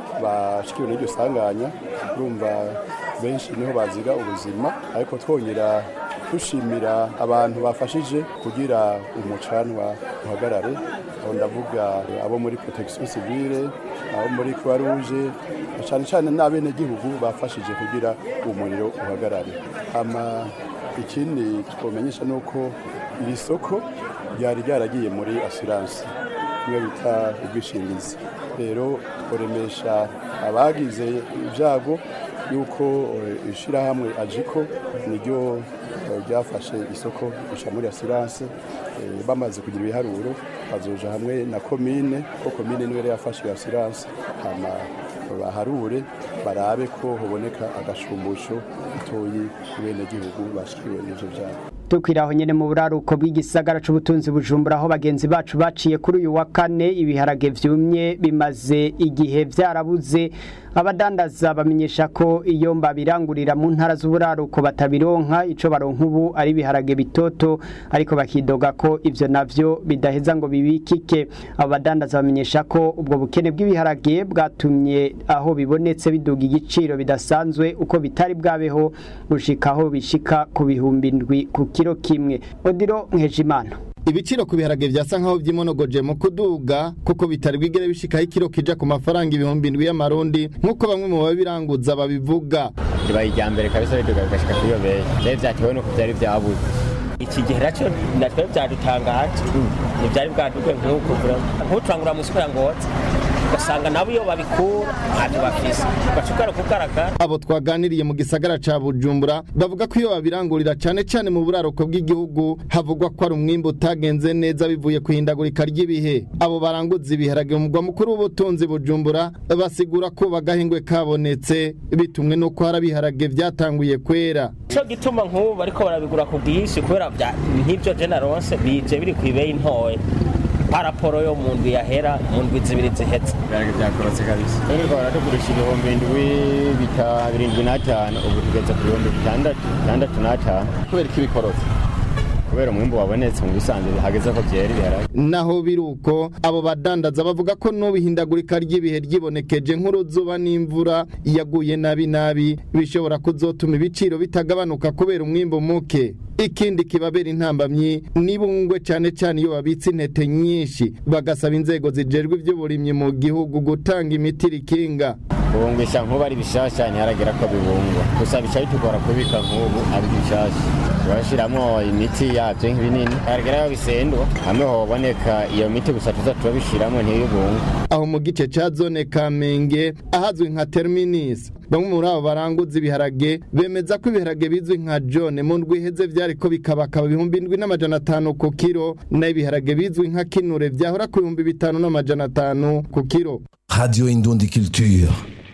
bashikiwe n'iryo sanganya urumva benshi niho baziga ubuzima ariko twongera dushimira abantu bafashije kugira umucanwa uhagarare aho ndavuga abo muri protection civile abo muri croix rouge cyane cyane n'abenegihugu bafashije kugira umuriro uhagarare hama ikindi twomenyesha ni uko iri soko ryari ryaragiye muri assurance niyo bita ubwishingizi rero tworemesha abagize ibyago yuko ishyirahamwe ajiko niryo ryafashe isoko risha muri assurance bamaze kugira ibiharuro bazoja hamwe na komine ko komine niwe yafashe iyo assurance hama baharure barabe ko haboneka agashumbusho gatoyi ku benegihugu bashikiwe n'ivyo vyabo tukwiraho nyene mu buraruko bw'igisagara c'ubutunzi bujumbura aho bagenzi bacu baciye kuri uyu wa kane ibiharage vyumye bimaze igihe vyarabuze abadandaza bamenyesha ko iyo mbabirangurira mu ntara z'uburaruko batabironka ico baronka ubu ari ibiharage bitoto ariko bakidoga ko ivyo navyo bidaheza ngo bibikike abo badandaza bamenyesha ko ubwo bukene bw'ibiharage bwatumye aho bibonetse biduga igiciro bidasanzwe uko bitari bwabeho gushika aho bishika ku bihumbi indwi ku kiro kimwe odiro nkejimana ibiciro ku biharage vyasa nkaho vyimonogoje mu kuduga kuko bitari bwigere bishikaho ikiro kija ku mafaranga ibihumbi indwi y'amarundi nk'uko bamwe mu babiranguza babivuga ribaye irya mbere kabisa biduga bigashika kuri iyo beyi vyari vyatewe nuko vyari vyabuze iki gihe naco natwe vyadutangaje ntivyari bwaduke nk'uko nk'ucangura mu isoko ya ngozi ugasanga nabo iyo babikura ntacyo bafise ugashobora kugaragara abo twaganiriye mu gisagara ca bujumbura bavuga ko iyo babirangurira cane cane mu buraruko bw'igihugu havugwa ko ari umwimbu utagenze neza bivuye ku ihindagurika ry'ibihe abo baranguza ibiharage mu mugwa mukuru w'ubutunzi bujumbura basigura ko bagahingwe kabonetse bitumwe n'uko hari ibiharage vyatanguye kwera ico gituma nk'ubu bariko barabigura ku bwinshi kubera nk'ivyo generose bije biri kw'ibeyi ntoya paraporo yo mu ndwi yahera mu ndwi zibiri zihetse ibiharage byakorotse kabisa ariko baratugurisha ibihumbi indwi birindwi n'atanu ubu tugeze ku bihumbi bitandatu bitandatu n'atanu kubera ko ibikorotse kubera umwimbu wabonetse mu bisanzwe hageze ko byera ibiharage naho biri uko abo badandaza bavuga ko n'ubihindagurika ry'ibihe ryibonekeje nk'uruzuba n'imvura yaguye nabi nabi bishobora kuzotuma ibiciro bitagabanuka kubera umwimbu muke ikindi kibabera intambamyi nibungwe cyane cyane iyo babitse intete nyinshi bagasaba inzego zijejwe iby'uburimyi mu gihugu gutanga imiti rikinga kubungisha nk'ubu ari bishasha ntiharagera ko bibungwa gusa bica bitugora kubika nk'ubu ari bishasha turashyiramo imiti yabyo nk'ibinini haragera aho bisendwa hamwe hoboneka iyo miti gusa tuza turabishyiramo ntibibungwe aho mu gice ca zone kamenge ahazwi nka terminus bamwe muri abo baranguza ibiharage bemeza ko ibiharage bizwi nka jone mu ndwi iheze vyariko bikabakaba ibihumbi indwi n'amajana atanu ku kiro naho ibiharage bizwi nka kinure vyahora ku bihumbi bitanu n'amajana atanu ku kiro Radio Indundi Culture.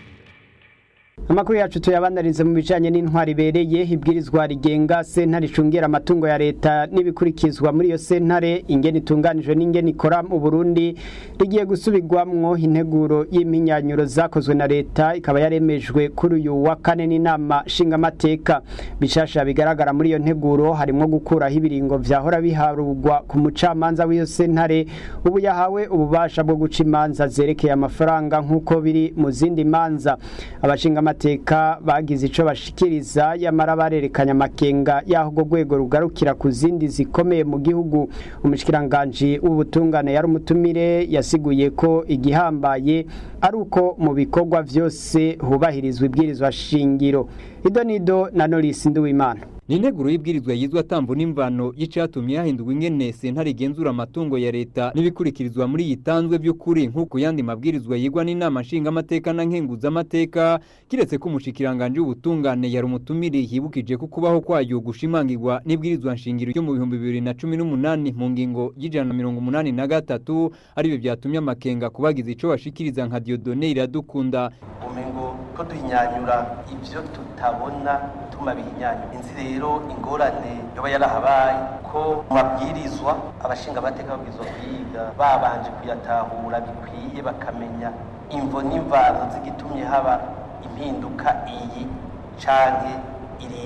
amakuru yacu tuyabanarize mu bijanye n'intwari ibereye ibwirizwa rigenga sentare icungera amatungo ya leta n'ibikurikizwa muri iyo sentare ingene itunganijwe n'ingene ikora mu burundi rigiye gusubirwamwo integuro y'iminyanyuro zakozwe na leta ikaba yaremejwe kuri uyu wa kane n'inama nshingamateka bishasha bigaragara muri iyo nteguro harimwo gukuraho ibiringo vyahora biharurwa ku mucamanza w'iyo sentare ubu yahawe ububasha bwo guca imanza zerekeye amafaranga nk'uko biri mu zindi manza abashinga amateka bagize ico bashikiriza yamara barerekanye amakenga y'aho urwo rwego rugarukira ku zindi zikomeye mu gihugu umushikiranganji w'ubutungane yari umutumire yasiguye ko igihambaye ari uko mu bikorwa vyose hubahirizwa ibwirizwa shingiro idonido na norisi nduwimana ni integuro y'ibwirizwa yizwe atambu n'imvano y'icatumye hahindurwa ingene sentare igenzura amatungo ya leta n'ibikurikirizwa muri yitanzwe by'ukuri nk'uko yandi mabwirizwa yigwa n'inama nshingamateka na nkenguzamateka kiretse ko umushikiranganje w'ubutungane yari umutumire yibukije ko kubaho kwayo gushimangirwa n'ibwirizwa nshingiro ryo mu bihumbi bibiri na cumi n'umunani mu ngingo y'ijana na mirongo umunani na gatatu aribyo byatumye amakenga kubagize ico bashikiriza nka diodone iradukunda umengo ko duhinyanyura ivyo tutabona tuma bihinyanyura inzi rero ingorane yoba yarahabaye ko mu mabwirizwa abashinga amateka babwirizwa kwiga babanje kuyatahura bikwiye bakamenya imvo n'imvano z'igitumye haba impinduka iyi canke iriya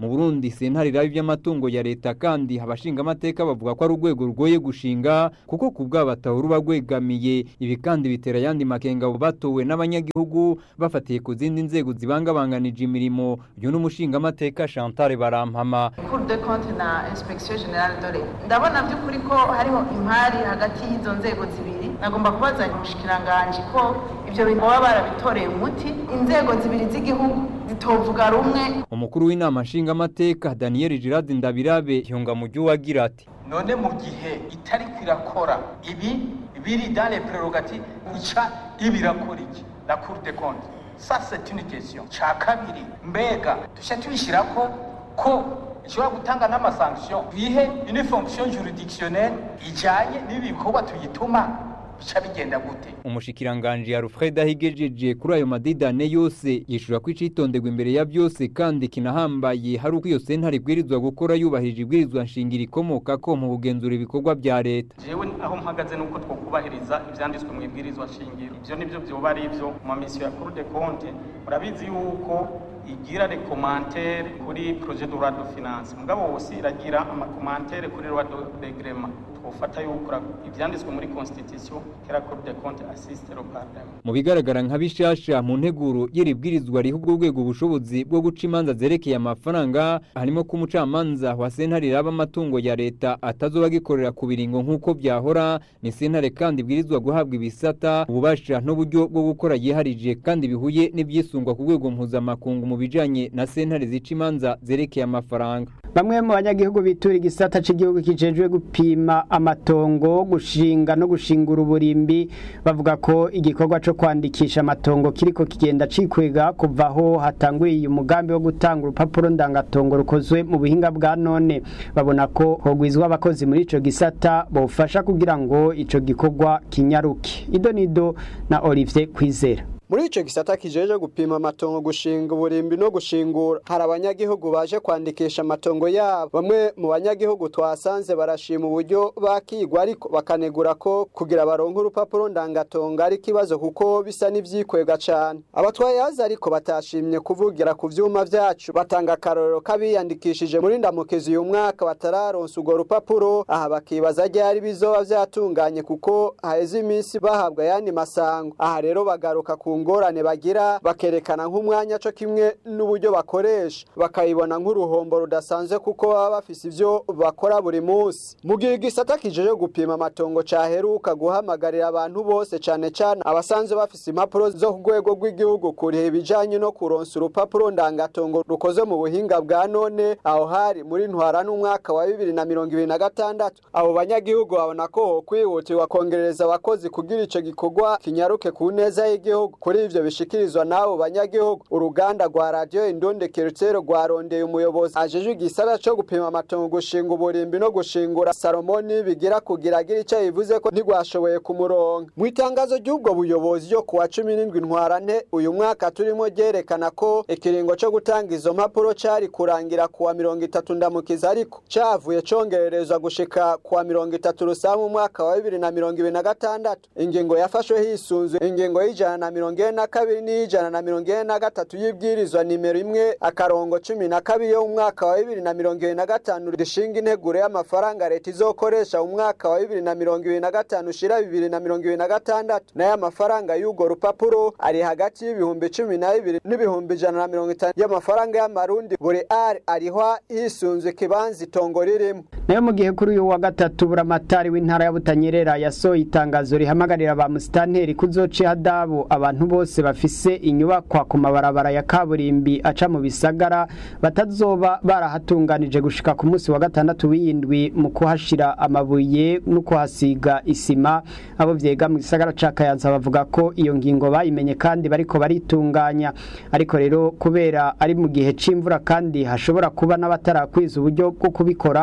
mu Burundi sentare irabi by'amatungo ya leta kandi abashinga amateka bavuga ko ari urwego rugoye gushinga kuko ku bwabo batahura rwegamiye ibi kandi bitera yandi makenga batowe n'abanyagihugu bafatiye ku zindi nzego zibangabanganije imirimo uyu n'umushinga amateka Chantal Barampama Cour de compte na Inspection Generale de l'Etat ndabona by'ukuri ko hariho impari hagati y'izo nzego zibiri nagomba kubaza umushikiranganje ko ibyo bintu baba barabitoreye umuti inzego zibiri z'igihugu zitovuga rumwe umukuru w'inama nshingamateka Daniel Girard Ndabirabe yunga mu wagira ati none mu gihe itari kwirakora ibi biri dans les prérogatives ica ibirakora iki la cour des comptes ça c'est une question ca kabiri mbega dushya tubishyirako ko ishobora gutanga n'amasanction bihe une fonction juridictionnelle ijanye n'ibikorwa tuyituma bica bigenda gute umushikiranganje Alfred ahigejeje kuri ayo madidane yose yishura ko icitonderwa imbere ya byose kandi kinahambaye hari uko iyo sentare ibwirizwa gukora yubahirije ibwirizwa nshingiro ikomoka ko mu kugenzura ibikorwa bya leta jewe aho mpagaze nuko twokubahiriza ivyanditswe mu ibwirizwa shingiro ivyo nivyo vyoba ari ivyo mu mamisiyo ya Cour des comptes murabizi yuko igira recommandere kuri projet de loi de finance mugabo wose iragira amakomantere kuri loi de règlement twofata yuko ivyanditswe muri constitution kera Cour des comptes assiste le parlement mu bigaragara nka bishasha mu nteguro y'iri bwirizwa riha ubwo rwego ubushobozi bwo guca imanza zerekeye amafaranga harimo ko umucamanza wa sentare iraba amatungo ya leta atazoba agikorera ku biringo nk'uko byahora ni sentare kandi ibwirizwa guhabwa ibisata ububasha n'uburyo bwo gukora yiharije kandi bihuye n'ibyisungwa ku rwego mpuzamakungu mu bijanye na sentare zica imanza zerekeye amafaranga bamwe mu banyagihugu bitura igisata cy'igihugu kijejwe gupima amatongo gushinga no gushingura uburimbi bavuga ko igikorwa cyo kwandikisha amatongo kiriko kigenda cikwega kuva aho hatanguye umugambi wo gutanga urupapuro ndangatongo rukozwe mu buhinga bwa none babona ko hogwizwa abakozi muri ico gisata bofasha kugira ngo ico gikorwa kinyaruke ido nido na Olivier Kwizera muri ico gisata kijeje gupima amatongo gushinga uburimbi no gushingura hari abanyagihugu baje kwandikisha amatongo yabo bamwe mu banyagihugu twasanze barashima uburyo bakigwa ariko bakanegura ko kugira baronke urupapuro ndangatongo ari ikibazo kuko bisa n'ivyikwega cane abatwayazi ariko batashimye kuvugira ku vyuma vyacu batanga akarorero k'abiyandikishije muri ndamukizi uyu mwaka batararonsa urwo rupapuro aha bakibaza ryari bizoba vyatunganye kuko haheze iminsi bahabwa ayandi masango aha rero bagaruka ku ngorane bagira bakerekana nk'umwanya co kimwe n'uburyo bakoresha bakayibona nk'uruhombo rudasanzwe kuko baba bafise ivyo bakora buri munsi mu gihe igisata kijeje gupima amatongo caheruka guhamagarira abantu bose cane cane abasanzwe bafise impapuro zo ku rwego rw'igihugu kuriha ibijanye no kuronsa urupapuro ndangatongo rukoze mu buhinga bwa none aho hari muri ntwara n'umwaka wa bibiri na mirongo ibiri na gatandatu abo banyagihugu babona ko hokwihutirwa kongereza abakozi kugira ico gikorwa kinyaruke ku neza y'igihugu kuri ivyo bishikirizwa n'abo banyagihugu uruganda rwa radiyo indonde kerutero rwarondeye umuyobozi ajejwe igisata co gupima amatongo gushinga uburimbi no gushingura salomoni bigira kugira agira ico yivuze ko ntigwashoboye kumuronka mu itangazo ry'ubwo buyobozi ryo kuwa cumi n'indwi ntwarante uyu mwaka turimo ryerekana ko ikiringo co gutanga izo mpapuro cari kurangira kuwa mirongo itatu ndamukiza ariko cavuye congererezwa gushika kuwa mirongo itatu rusamu umwaka wa bibiri na mirongo ibiri na gatandatu ingingo yafashwe hisunzwe ingingo y'ijana na mirongo ine na kabiri n'ijana na mirongo ine na gatatu y'ibwirizwa nimero imwe akarongo cumi na kabiri yo mu mwaka wa bibiri na mirongo ibiri na gatanu rishinga integuro y'amafaranga leta izokoresha mu mwaka wa bibiri na mirongo ibiri na gatanu ushira bibiri na mirongo ibiri na gatandatu nayo amafaranga y'urwo rupapuro ari hagati y'ibihumbi cumi na bibiri n'ibihumbi ijana na mirongo itanu y'amafaranga y'amarundi buri ari arihwa hisunzwe ikibanza itongo ririmo nayo mu gihe kuri uyu wa gatatu buramatari w'intara ya Butanyerera yasohoye itangazo rihamagarira ba musitanteri kuzoca hadabu abantu bose bafise inyubakwa ku mabarabara ya kaburimbi aca mu bisagara batazoba barahatunganije gushika ku munsi wa gatandatu w'iyindwi mu kuhashira amabuye no kuhasiga isima abo vyega mu gisagara ca Kayanza bavuga ko iyo ngingo bayimenye kandi bariko baritunganya ariko rero kubera ari mu gihe c'imvura kandi hashobora kuba n'abatarakwiza uburyo bwo kubikora basaba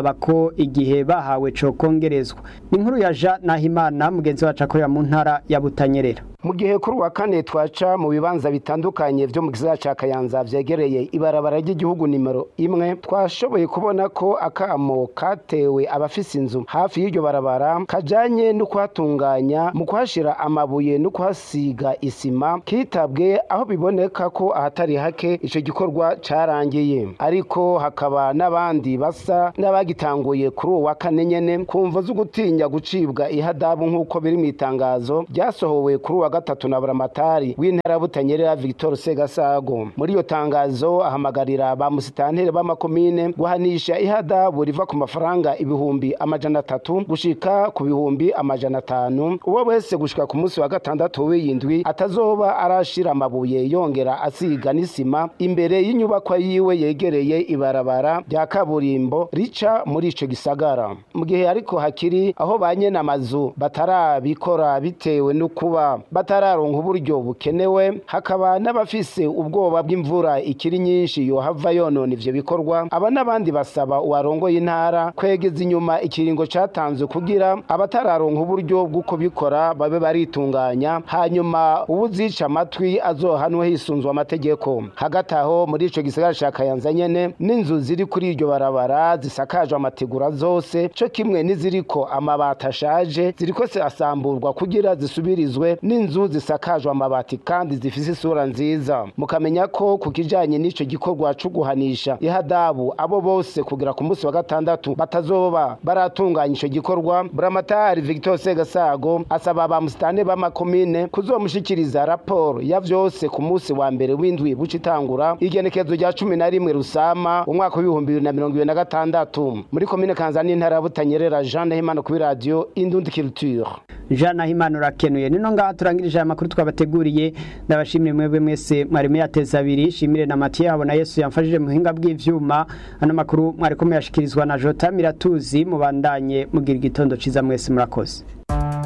basaba ko igihe bahawe cokongerezwa ni inkuru ya Jean Nahimana mugenzi wacu akorera mu ntara ya Butanyerera mu gihe kuri uwa kane twaca mu bibanza bitandukanye byo mu gisagara ca Kayanza vyegereye ibarabara ry'igihugu nimero imwe twashoboye kubona ko akamo katewe abafise inzu hafi y'iryo barabara kajanye no kuhatunganya mu kuhashira amabuye no kuhasiga isima kitabwe aho biboneka ko ahatari hake ico gikorwa carangiye ariko hakaba n'abandi basa n'abagitanguye kuri uwa kane nyene kumva zo gutinya gucibwa ihadabu nk'uko biri mu itangazo ryasohowe kuri uwa gatatu na buramatari w'intara butanyerera Victor Segasago muri iyo tangazo ahamagarira ba musitantere b'amakomine guhanisha ihadabu riva ku mafaranga ibihumbi amajana atatu gushika ku bihumbi amajana atanu uwo wese gushika ku munsi wa gatandatu w'iyindwi atazoba arashira amabuye yongera asiga n'isima imbere y'inyubakwa yiwe yegereye ibarabara rya kaburimbo rica muri ico gisagara mu gihe ariko hakiri aho ba nyene amazu batarabikora bitewe no kuba batararonka uburyo bukenewe hakaba n'abafise ubwoba bw'imvura ikiri nyinshi yohava yonona ivyo bikorwa aba n'abandi basaba uwarongoye intara kwegeza inyuma ikiringo catanzwe kugira abatararonka uburyo bwo kubikora babe baritunganya hanyuma uwuzica amatwi azohanwe hisunzwe amategeko hagati aho muri ico gisagara ca Kayanza nyene n'inzu ziri kuri iryo barabara zisakajwe amategura zose co kimwe n'iziriko amabati ashaje ziriko asamburwa kugira zisubirizwe n'inzu zisakajwe amabati kandi zifise isura nziza mukamenya ko ku kijanye n'ico gikorwa co guhanisha ihadabu abo bose kugira ku munsi wa gatandatu batazoba baratunganya ico gikorwa buramatari Victor Segasago asaba ba musitane b'amakomine kuzomushikiriza raporo ya vyose ku munsi wa mbere w'indwi buca itangura igenekezo rya cumi na rimwe rusama umwaka w'ibihumbi bibiri na mirongo ibiri na gatandatu muri komine kanza n'intara ya butanyerera jean nahimana kuri radiyo indundi culture jean nahimana urakenuye nino ngaha turangirije aya makuru twabateguriye ndabashimire mwebwe mwese mwari muyateza abiri shimire na matiye habona yesu yamfashije mu buhinga bw'ivyuma ano makuru mwariko muyashikirizwa na jota miratuzi mubandanye mugira igitondo ciza mwese murakoze